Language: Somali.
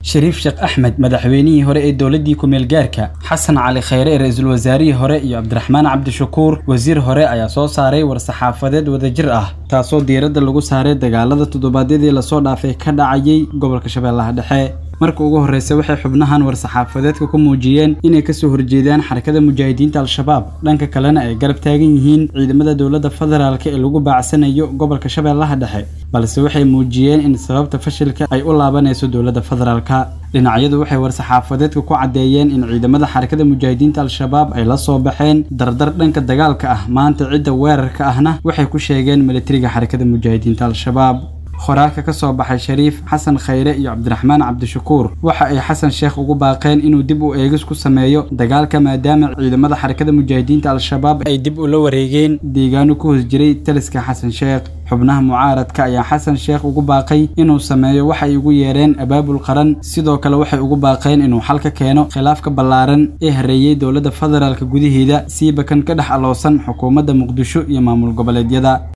shariif sheekh axmed madaxweynihii hore ee dowladdii ku-meel gaarka xasan cali khayre ra-iisul wasaarihii hore iyo cabdiraxmaan cabdishakuur wasiir hore ayaa soo saaray war-saxaafadeed wadajir ah taasoo diiradda lagu saaray dagaalada toddobaadyadii lasoo dhaafay ka dhacayay gobolka shabeellaha dhexe marka ugu horreysa waxay xubnahan war-saxaafadeedka ku muujiyeen inay kasoo horjeedaan xarakada mujaahidiinta al-shabaab dhanka kalena ay garab taagan yihiin ciidamada dowladda federaalk ee lagu baacsanayo gobolka shabeellaha dhexe balse waxay muujiyeen in sababta fashilka ay u laabanayso dowladda federaalka dhinacyadu waxay war-saxaafadeedka ku caddeeyeen in ciidamada xarakada mujaahidiinta al-shabaab ay la soo baxeen dardar dhanka dagaalka ah maanta cidda weerarka ahna waxay ku sheegeen militariga xarakada mujaahidiinta al-shabaab qoraalka ka soo baxay shariif xasan khayre iyo cabdiraxmaan cabdishakuur waxa ay xasan sheekh ugu baaqeen inuu dib u eegis ku sameeyo dagaalka maadaama ciidamada xarakada mujaahidiinta al-shabaab ay dib ula wareegeen deegaano ku hoos jiray taliska xasan sheekh xubnaha mucaaradka ayaa xasan sheekh ugu baaqay inuu sameeyo waxay ugu yeereen abaabul qaran sidoo kale waxay ugu baaqeen inuu xal ka keeno khilaafka ballaaran ee hareeyey dowladda federaalka gudaheeda siiba kan ka dhex aloosan xukuumadda muqdisho iyo maamul goboleedyada